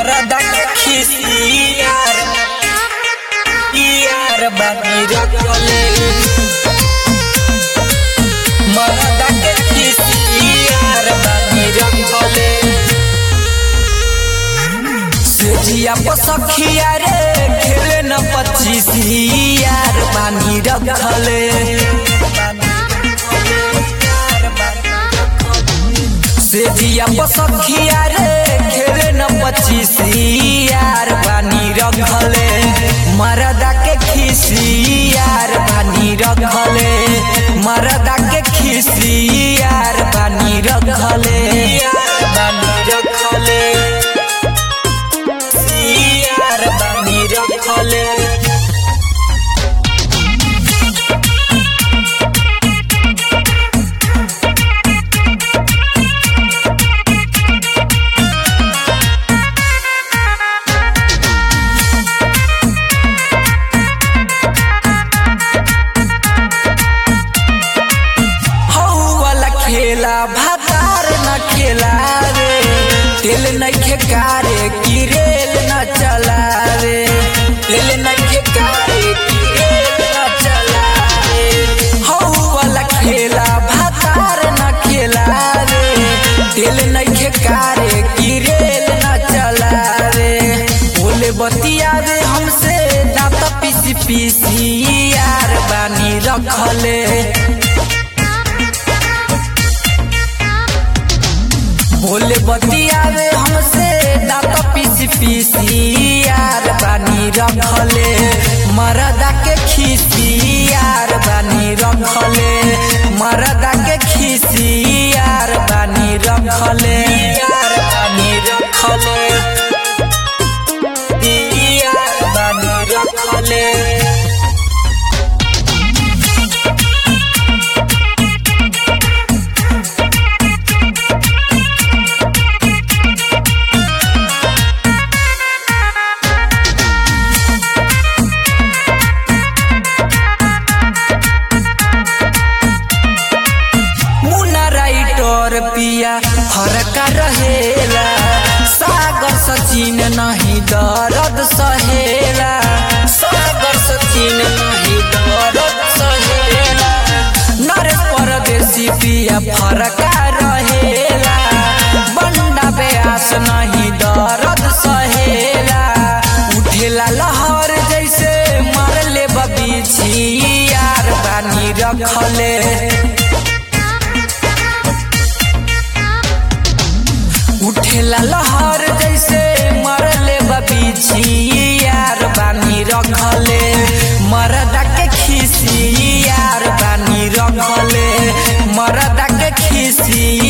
मरदा के खिसियार यार बानी रखले मरदा के खिसियार बानी रखले सेजिया पसखिया रे खेले न पच्चीस यार बानी रखले सेजिया पसखिया रे खेले न पच्चीस यार बानी रखले मरदा के खिसी यार बानी रखले मरदा के खिसी यार बानी रखले बानी रखले यार बानी रखले हौ वाला खेला भातार न खेला रे तेल नइखे कारे की रेल न चला रे तेल नइखे कारे की रेल न चला रे हौ वाला खेला भातार न खेला रे तेल नइखे कारे की रेल न चला रे बोले बतिया रे हमसे दांत पीसी पीसी यार बानी रखले बोले बतियावे हमसे दांत पीसी पीसी यार बानी रखले मरदा के खीसी यार बानी रखले मरदा के खीसी यार बानी रखले यार बानी रखले यार बानी रखले मुन्ना राइटर पिया फरका रहेला सागर सचिन नहीं दर्द सहेला सागर सचिन नहीं दर्द सहेला नरेश परदेसी पिया फरका रहेला बंडा बेआस नहीं दर्द सहेला उठेला लहर जैसे मारले बबीछी यार बानी रखले उठेला लहर जैसे मरले बबीछी यार बानी रखले मरदा के खिसी यार बानी रखले मरदा के खिसी